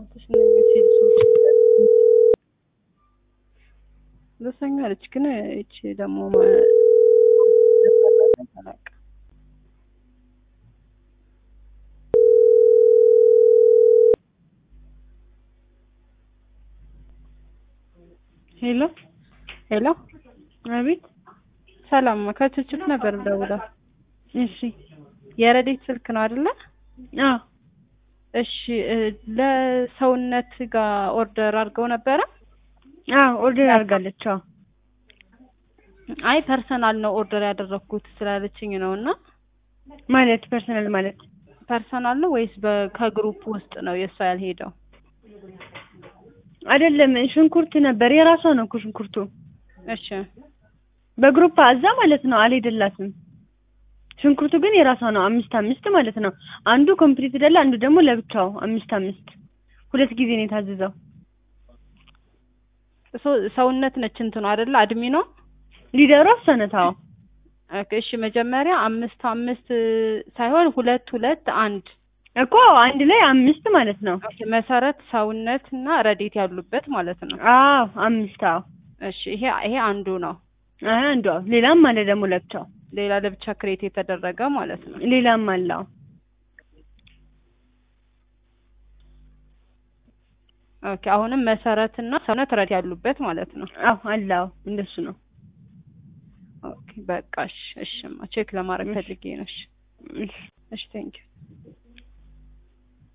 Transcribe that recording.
አውጥተሽ እነኛ ሴልሶች ደስተኛ አለች። ግን እቺ ደግሞ አላውቅም ሄሎ ሄሎ አቤት። ሰላም ከችችል ነበር ደውለው። እሺ የረዴት ስልክ ነው አይደለ? አዎ እሺ እ ለሰውነት ጋር ኦርደር አድርገው ነበረ? አዎ ኦርደር አድርጋለች። አዎ አይ ፐርሰናል ነው ኦርደር ያደረኩት ስላለችኝ ነው። እና ማለት ፐርሰናል ማለት ፐርሰናል ነው ወይስ በ- ከግሩፕ ውስጥ ነው የእሷ ያልሄደው? አይደለም ሽንኩርት ነበር የራሷ ነው እኮ ሽንኩርቱ እሺ በግሩፕ አዛ ማለት ነው። አልሄደላትም። ሽንኩርቱ ግን የራሷ ነው። አምስት አምስት ማለት ነው። አንዱ ኮምፕሊት ደላ፣ አንዱ ደግሞ ለብቻው አምስት አምስት ሁለት ጊዜ ነው የታዘዘው። ሶ- ሰውነት ነች እንትኑ አይደለ? አድሚ ነው። ሊደሯ እሷ ናት። አዎ ኦኬ፣ እሺ መጀመሪያ አምስት አምስት ሳይሆን ሁለት ሁለት አንድ እኮ አንድ ላይ አምስት ማለት ነው። ኦኬ፣ መሰረት ሰውነት እና ረዴት ያሉበት ማለት ነው። አዎ አምስት። አዎ እሺ ይሄ ይሄ አንዱ ነው። አይ አንዷ ሌላም አለ ደግሞ ለብቻው ሌላ ለብቻ ክሬት የተደረገ ማለት ነው። ሌላም አለ። አዎ ኦኬ አሁንም መሰረት እና ሰውነት ረድ ያሉበት ማለት ነው። አዎ አለ። አዎ እንደሱ ነው። ኦኬ በቃ እሺ፣ እሺማ ቼክ ለማድረግ ፈልጌ ነው። እሺ እሺ። እሺ ቴንኪው